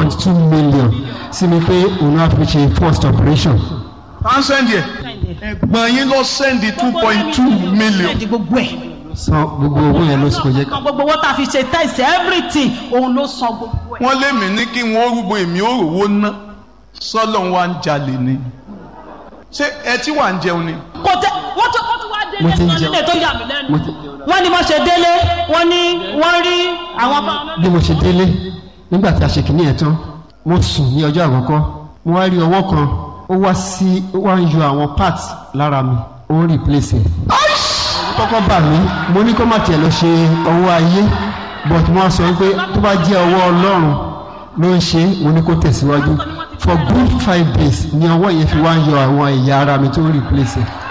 point two million sí mi pé òun á fi ṣe first operation. à ń sẹ́ndì ẹ̀ ẹ̀gbọ́n yín lọ sẹ́ndì two point two million Sẹ́ndì gbogbo ẹ̀. san gbogbo owó yẹn ló sì kò jẹ́ san gbogbo owó tá a fi ṣe test everything òun ló san gbogbo ẹ̀. wọ́n lé mi ní kí wọ́n rúgbó èmi ó rówó ná sọ́lọ́ wa ń jalè ni ṣé ẹ tí wà ń jẹun ni kò tẹ wọ́n tún wọ́n tún wá délé Mo ti ń wọ́n jẹun. nílé tó yà mí lẹ́nu. mo ti jẹun wọ́n ní wọ́n ṣe délé wọ́n ní wọ́n rí àwọn bá wọn bí mo ṣe délé nígbà tí a ṣe kìíní yẹn tán mo sùn ní ọjọ́ àkọ́kọ́ mo wá rí ọwọ́ kan ó wá sí ó wá ń yọ àwọn parts lára mi ó ń replace ẹ̀. kọ́kọ́ bà mí mo ní kó má tiẹ̀ lọ ṣe ọwọ́ ayé but mo wá sọ pé tó bá jẹ́ ọwọ́ ọlọ́run ló ń ṣe é, mo ní kó tẹ̀síwájú for good five days ni ọwọ́ yẹn fi wá ń yọ àwọn ẹ̀yà ara mi tó ń replace ẹ̀.